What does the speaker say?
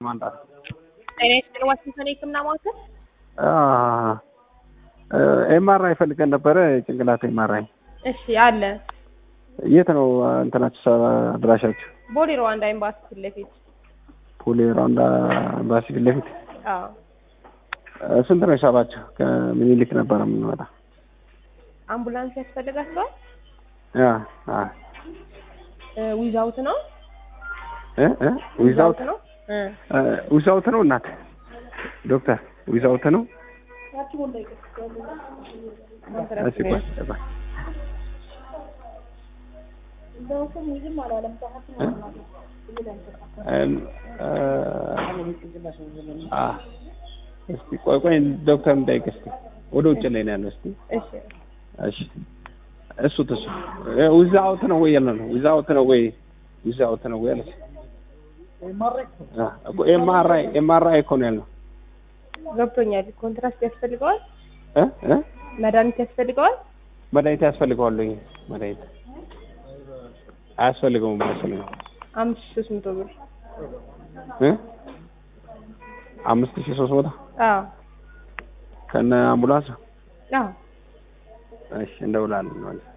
ማምጣት ጤና ይስጥልኝ ዋሽንግተን የህክምና ማዕከል ኤምአርአይ ፈልገን ነበረ። ጭንቅላት ኤምአርአይ እሺ አለ የት ነው እንትናችሁ አድራሻችሁ? ቦሌ ሩዋንዳ ኤምባሲ ፊት ለፊት ፖሊ ራውንዳ ኤምባሲ ፊት ለፊት። አዎ ስንት ነው ሂሳባችሁ? ከምኒልክ ነበረ የምንመጣ። አምቡላንስ ያስፈልጋቸዋል ያ አ ዊዛውት ነው እ እ ዊዛውት ነው እ ዊዛውት ነው እናት ዶክተር ዊዛውት ነው። እሺ ቆይ ቆይ እስቲ ቆይ ቆይ ዶክተር እንዳይቅ እስቲ ወደ ውጭ ላይ ነው ያለው። እስቲ እሺ እሺ እሱ ተሱ ዊዝ አውት ነው ወይ ያለ ነው ዊዝ አውት ነው ወይ ዊዝ አውት ነው ወይ ያለ እኮ ኤምአርአይ ኤምአርአይ እኮ ነው ያለው ገብቶኛል። ኮንትራስት ያስፈልገዋል፣ እ እ መድኃኒት ያስፈልገዋል። መድኃኒት ያስፈልገዋል ወይ መድኃኒት አያስፈልገውም አያስፈልገውም አምስት ሺህ ሶስት መቶ ብር እ አምስት ሺህ ሶስት መቶ አዎ ከነ አምቡላንስ አዎ እሺ እንደውላለን ማለት